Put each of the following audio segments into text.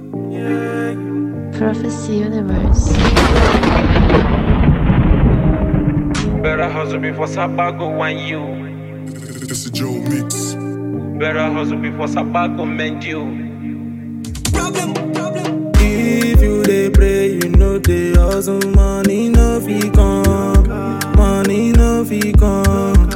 Prophecy Universe. Better hustle before Sabago want you. It's a Joe mix. Better hustle before Sabago mend you. If you dey pray, you know dey hustle, money no fit come, money no fit come.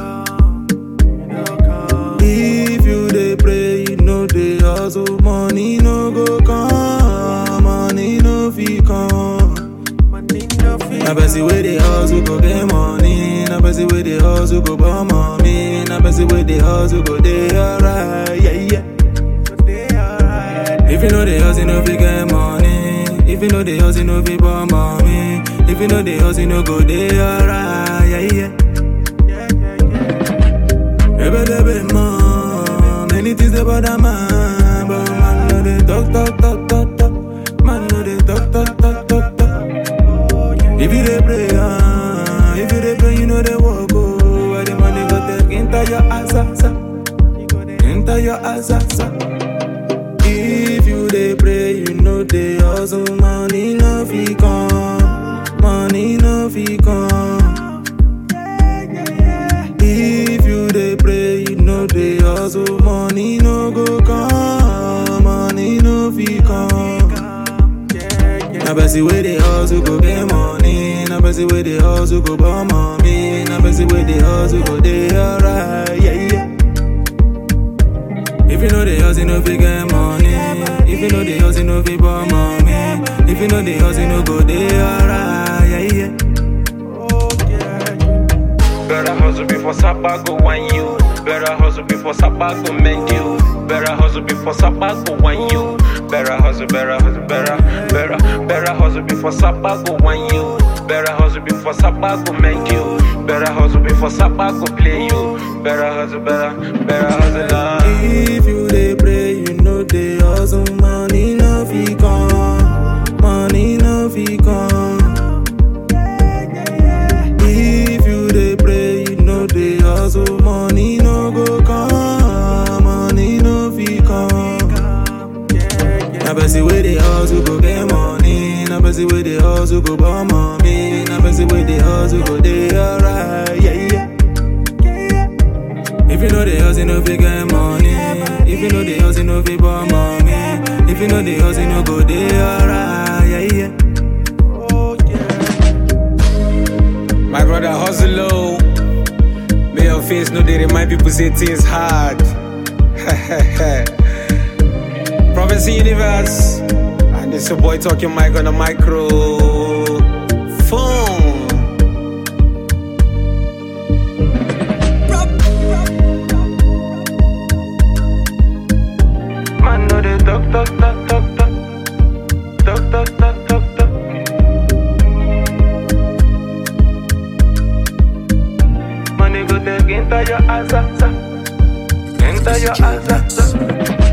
If you dey pray, you know dey hustle, money no go come, money no fit come. Na person wey dey hustle go get money, na person wey dey hustle go born money, na person wey dey hustle go dey alright, yeah yeah. If you know the house, you know fi get money. If you know the house, you know fi born mommy. If you know the house, you know go dey alright, yeah yeah. Ebe debe man, many things dey bother man, but man no dey talk talk talk talk talk. Man no dey talk talk talk talk talk. If you dey pray, ah, if you dey pray, you know dey walk oh. Where the money go take enter your ass, ass, ass. enter your ass, ass, ass. If you dey pray, you know dey hustle, money no fit come, money no fit come. If you dey pray, you know dey hustle, money no go come, money no fit come. Na person wey dey hustle go get money, na person wey dey hustle go born mommy, na person wey dey hustle go dey alright, yeah yeah. If you know the house, you know fi get money. If you know the house, you know fi born mommy. If you know the house, you know go dey alright, yeah yeah. Better hustle before Sabago want you. Better hustle before Sabago mend you. Better hustle before Sabago want you. Better hustle, better hustle, better, better, better hustle before Sabago want you. Better hustle before Sabago mend you. Better hustle before Sabago play you. Better hustle, better, better hustle. ah. If you dey pray, you know dey hustle, money no fit come, money no fit come. If you dey pray, you know dey hustle, money no go come, money no fit come. Na person wey dey hustle go get money, na person wey dey hustle go born mommy, na person wey dey hustle go dey alright, yeah yeah. If you know the house, you know fi get money. If you know the house, you know fi born mommy. If you know the house, you know go dey alright, yeah yeah. My brother hustle low. May your face know they remind people say things hard. Prophecy Universe. And this your boy talking mic on the micro. Phone. Man no dey talk talk talk talk talk, talk talk talk talk talk. Money go take enter your ass, ass, ass. enter your ass, ass, ass.